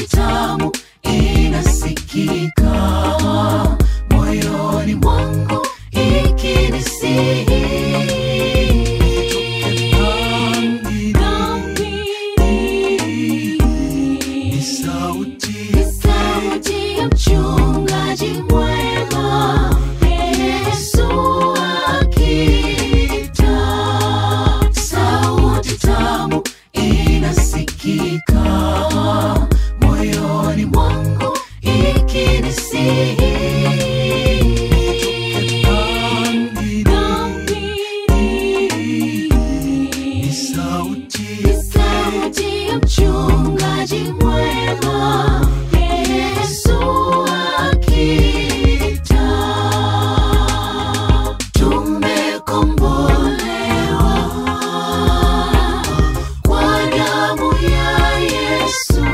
sauti tamu inasikika moyoni mwangu ikinisihi Ni sauti sauti ya mchungaji mwema Yesu akita sauti tamu inasikika moyoni mwangu ikinisihi Ni sauti sauti ya mchungaji mwema Yesu akita tumekombolewa kwa damu ya Yesu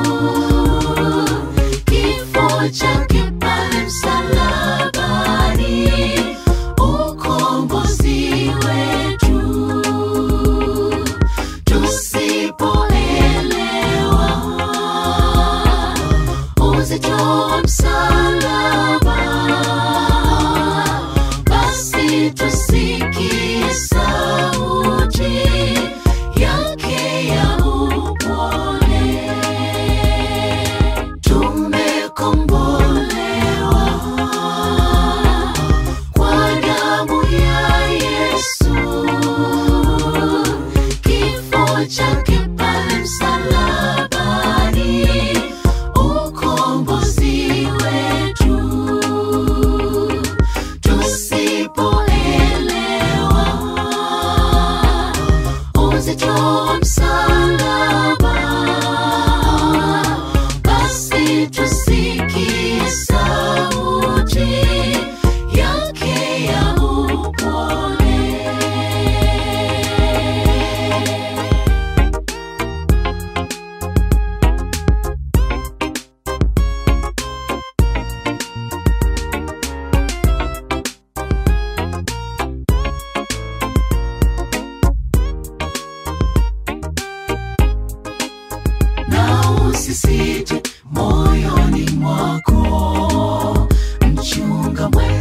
kifo chake pale msalabani ukombozi wetu tusipoelewa uzito wa msalaba basi tusikie sauti yake ya upole tumekombolewa kwa damu ya Yesu kifo chake pale msalabani ukombozi wetu tusipoelewa uzito wa msalaba basi tusikie sauti yake ya upole na usisite moyoni mwako mchunga mwema